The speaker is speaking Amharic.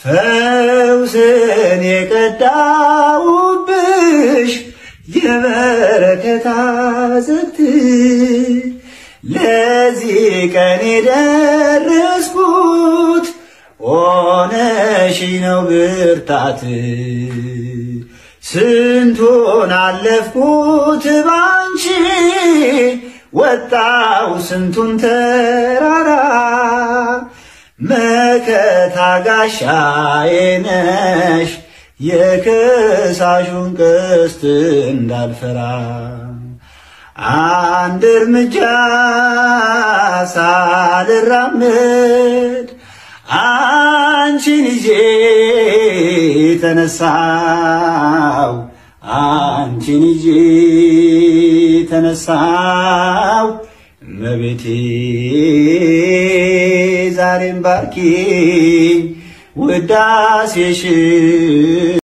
ፈውስን የቀዳውብሽ የበረከት አዘግት ለዚህ ቀን የደረስኩት ሆነሽ ነው ብርታት ስንቱን አለፍኩት ባንቺ ወጣው ስንቱን ተራራ መከታ ጋሻዬ ነሽ የከሳሹን ቀስት እንዳልፈራ አንድ እርምጃ ሳልራመድ አንቺን ይዤ ተነሳው አንቺን ይዤ ተነሳው እመቤቴ ዛሬም ባርኪ ውዳሴሽ